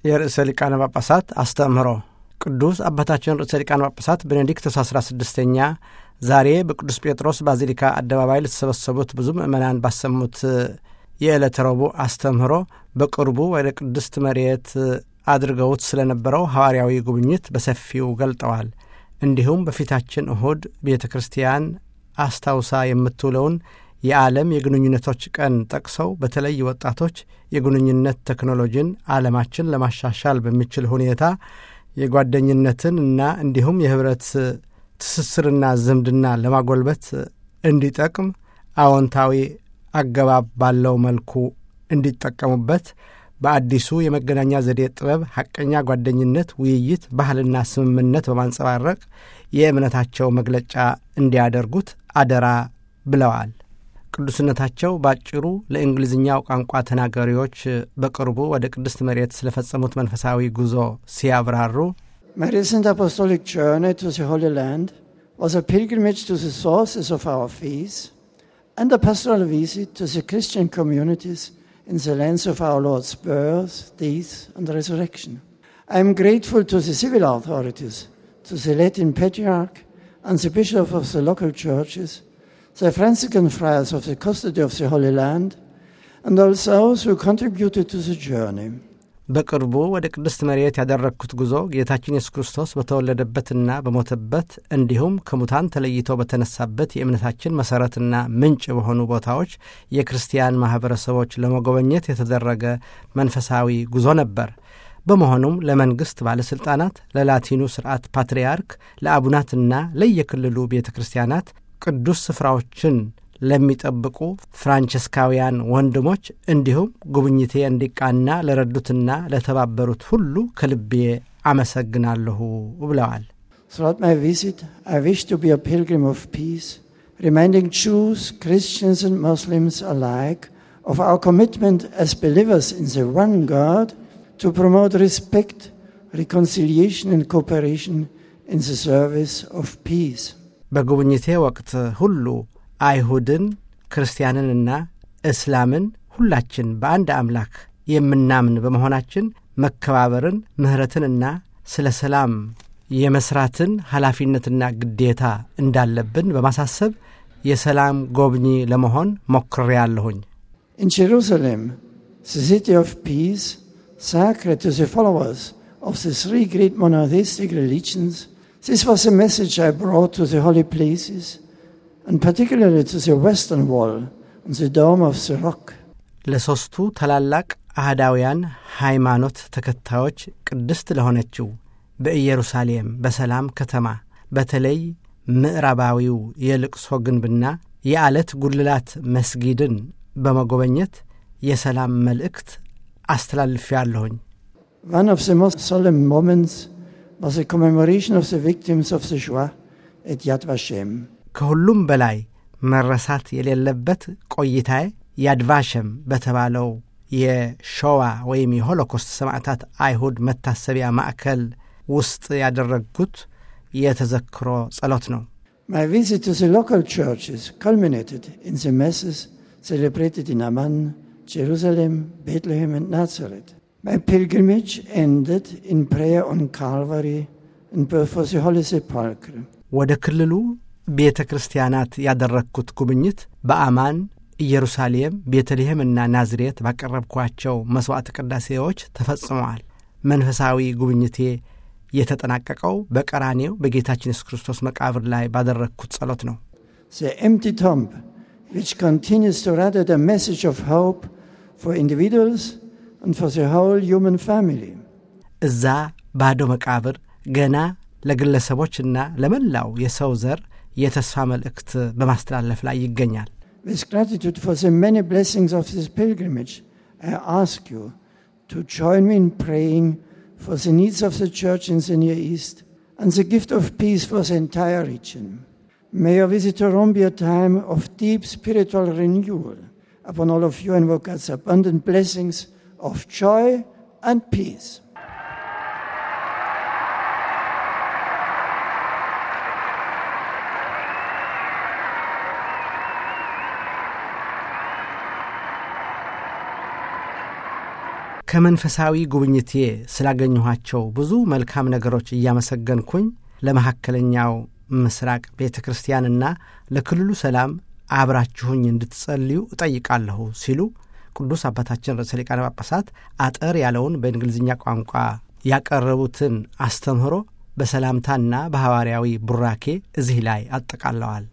የርዕሰ ሊቃነ ጳጳሳት አስተምህሮ ቅዱስ አባታችን ርዕሰ ሊቃነ ጳጳሳት ቤኔዲክቶስ አስራ ስድስተኛ ዛሬ በቅዱስ ጴጥሮስ ባዚሊካ አደባባይ ለተሰበሰቡት ብዙ ምእመናን ባሰሙት የዕለተ ረቡዕ አስተምህሮ በቅርቡ ወደ ቅድስት መሬት አድርገውት ስለነበረው ሐዋርያዊ ጉብኝት በሰፊው ገልጠዋል። እንዲሁም በፊታችን እሁድ ቤተ ክርስቲያን አስታውሳ የምትውለውን የዓለም የግንኙነቶች ቀን ጠቅሰው በተለይ ወጣቶች የግንኙነት ቴክኖሎጂን ዓለማችን ለማሻሻል በሚችል ሁኔታ የጓደኝነትን እና እንዲሁም የኅብረት ትስስርና ዝምድና ለማጎልበት እንዲጠቅም አዎንታዊ አገባብ ባለው መልኩ እንዲጠቀሙበት በአዲሱ የመገናኛ ዘዴ ጥበብ ሐቀኛ ጓደኝነት፣ ውይይት፣ ባህልና ስምምነት በማንጸባረቅ የእምነታቸው መግለጫ እንዲያደርጉት አደራ ብለዋል። ቅዱስነታቸው ባጭሩ ለእንግሊዝኛው ቋንቋ ተናጋሪዎች በቅርቡ ወደ ቅድስት መሬት ስለፈጸሙት መንፈሳዊ ጉዞ ሲያብራሩ My recent apostolic journey to the Holy Land was a pilgrimage to the sources of our faith and a pastoral visit to the Christian communities in the lands of our Lord's birth, death, and resurrection. I am grateful to the civil authorities, to the Latin Patriarch, and the Bishop of the local churches, the Franciscan friars of the custody of the Holy Land, and all those who contributed to the journey. በቅርቡ ወደ ቅድስት መሬት ያደረግኩት ጉዞ ጌታችን ኢየሱስ ክርስቶስ በተወለደበትና በሞተበት እንዲሁም ከሙታን ተለይቶ በተነሳበት የእምነታችን መሠረትና ምንጭ በሆኑ ቦታዎች የክርስቲያን ማኅበረሰቦች ለመጎበኘት የተደረገ መንፈሳዊ ጉዞ ነበር። በመሆኑም ለመንግሥት ባለሥልጣናት፣ ለላቲኑ ሥርዓት ፓትርያርክ፣ ለአቡናትና ለየክልሉ ቤተ ክርስቲያናት ቅዱስ ስፍራዎችን ለሚጠብቁ ፍራንቸስካውያን ወንድሞች እንዲሁም ጉብኝቴ እንዲቃና ለረዱትና ለተባበሩት ሁሉ ከልቤ አመሰግናለሁ ብለዋል። Throughout my visit, I wish to be a pilgrim of peace, reminding Jews, Christians, and Muslims alike of our commitment as believers in the one God to promote respect, reconciliation, and cooperation in the service of peace. በጉብኝቴ ወቅት ሁሉ አይሁድን ክርስቲያንንና እስላምን ሁላችን በአንድ አምላክ የምናምን በመሆናችን መከባበርን፣ ምሕረትንና ስለ ሰላም የመስራትን ኃላፊነትና ግዴታ እንዳለብን በማሳሰብ የሰላም ጎብኚ ለመሆን ሞክሬያለሁኝ። In Jerusalem, the city of peace, sacred to the followers of the three great monotheistic religions, this was a message I brought to the holy places, and particularly to the western wall and the dome of the rock. ለሦስቱ ታላላቅ አህዳውያን ሃይማኖት ተከታዮች ቅድስት ለሆነችው በኢየሩሳሌም በሰላም ከተማ በተለይ ምዕራባዊው የልቅሶ ግንብና የዓለት ጉልላት መስጊድን በመጎበኘት የሰላም መልእክት አስተላልፌያለሁኝ። One of the most solemn moments was the commemoration of the victims of the Shoah at Yad Vashem. ከሁሉም በላይ መረሳት የሌለበት ቆይታዬ ያድቫሸም በተባለው የሾዋ ወይም የሆሎኮስት ሰማዕታት አይሁድ መታሰቢያ ማዕከል ውስጥ ያደረግኩት የተዘክሮ ጸሎት ነው። My visit to the local churches culminated in the masses celebrated in Amman, Jerusalem, Bethlehem, and Nazareth. My pilgrimage ended in prayer on Calvary and for the Holy Sepulchre. ወደ ክልሉ ቤተ ክርስቲያናት ያደረግኩት ጉብኝት በአማን፣ ኢየሩሳሌም፣ ቤተልሔምና ናዝሬት ባቀረብኳቸው መሥዋዕት ቅዳሴዎች ተፈጽመዋል። መንፈሳዊ ጉብኝቴ የተጠናቀቀው በቀራኔው በጌታችን ኢየሱስ ክርስቶስ መቃብር ላይ ባደረግኩት ጸሎት ነው። The empty tomb, which continues to radiate a message of hope for individuals and for the whole human family. እዛ ባዶ መቃብር ገና ለግለሰቦችና ለመላው የሰው ዘር የተስፋ መልእክት በማስተላለፍ ላይ ይገኛል። With gratitude for the many blessings of this pilgrimage, I ask you to join me in praying for the needs of the church in the Near East and the gift of peace for the entire region. May your visit to Rome be a time of deep spiritual renewal. Upon all of you, invoke God's abundant blessings of joy and peace. ከመንፈሳዊ ጉብኝቴ ስላገኘኋቸው ብዙ መልካም ነገሮች እያመሰገንኩኝ ለመካከለኛው ምስራቅ ቤተ ክርስቲያንና ለክልሉ ሰላም አብራችሁኝ እንድትጸልዩ እጠይቃለሁ ሲሉ ቅዱስ አባታችን ርዕሰ ሊቃነ ጳጳሳት አጠር ያለውን በእንግሊዝኛ ቋንቋ ያቀረቡትን አስተምህሮ በሰላምታና በሐዋርያዊ ቡራኬ እዚህ ላይ አጠቃለዋል።